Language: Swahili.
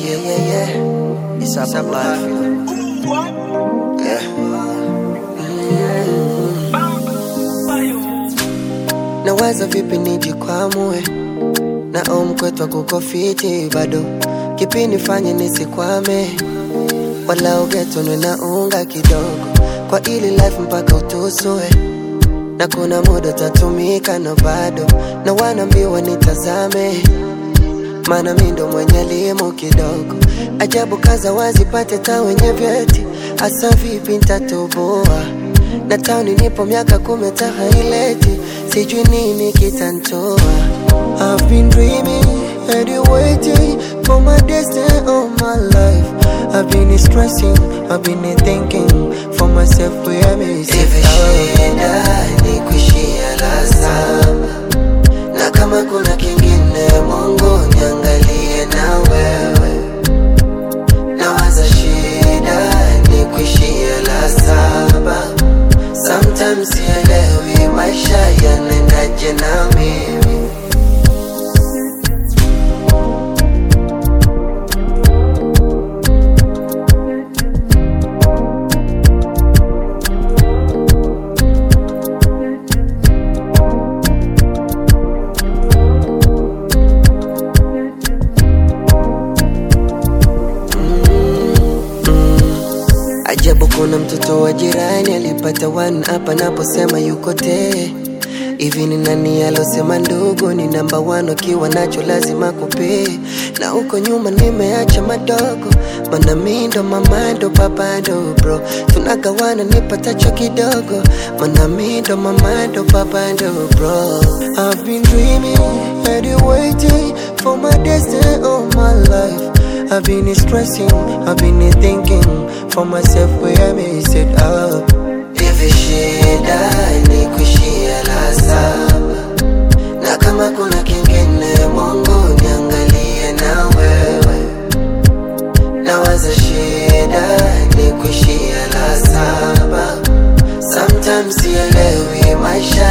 yeah, yeah, yeah. It's up life. Yeah. Nawaza vipi nijikwamue na omkwetwa kuko fiti bado kipi nifanye nisikwame wala ugetonwe na unga kidogo kwa ili life mpaka utusue na kuna muda tatumika na bado na wanaambiwa nitazame maana mi ndo mwenye elimu kidogo ajabu kaza wazipate ta wenye vyeti hasa vipi ntatoboa na tauni nipo miaka kumi tahaileti sijui nini kitantoa I've been dreaming and you waiting for my destiny all my life I've been stressing, I've been thinking for myself where me Hivi shida ni kuishia la saba, na kama kuna kingine, Mungu niangalie na wewe. Nawaza shida ni kuishia la saba, sometimes sielewi maisha yanaendaje na mimi Ajabu kuna mtoto wa jirani alipata one hapa naposema yuko te hivi ni nani alosema ndugu ni namba one ukiwa nacho lazima kupee na huko nyuma nimeacha madogo mana mi ndo mama ndo baba ndo bro tunagawana nipatacho kidogo mana mi ndo mama ndo baba ndo bro I've been dreaming and you waiting for my destiny all my life I've been stressing, I've been thinking for myself where I mess it up. Hivi shida ni kuishia la saba, na kama kuna kingine, Mungu niangalie na wewe. Nawaza shida ni kuishia la saba, sometimes sielewi maisha